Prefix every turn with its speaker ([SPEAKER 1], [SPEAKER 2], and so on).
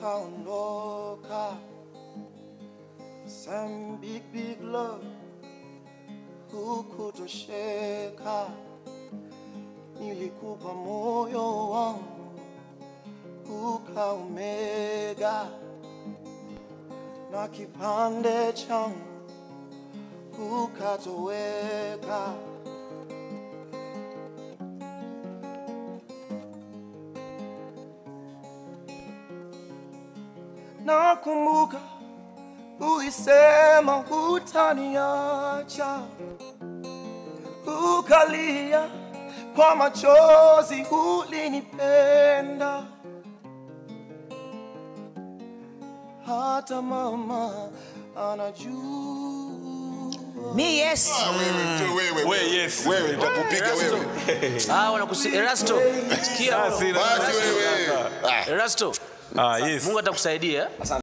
[SPEAKER 1] ukaondoka. Some big big love hukutosheka, nilikupa moyo wangu ukaumega, na kipande changu ukatoweka. Nakumbuka ulisema hutaniacha, ukalia kwa machozi, ulinipenda hata mama anajua.
[SPEAKER 2] Mi yes.
[SPEAKER 3] Wewe tu wewe.
[SPEAKER 4] We, yes.
[SPEAKER 3] Wewe nitakupiga wewe.
[SPEAKER 2] Ah, wanakusi Erasto. Sikia.
[SPEAKER 4] Basi,
[SPEAKER 3] Basi wewe. Ah.
[SPEAKER 2] Erasto.
[SPEAKER 4] Ah, yes.
[SPEAKER 2] Mungu atakusaidia.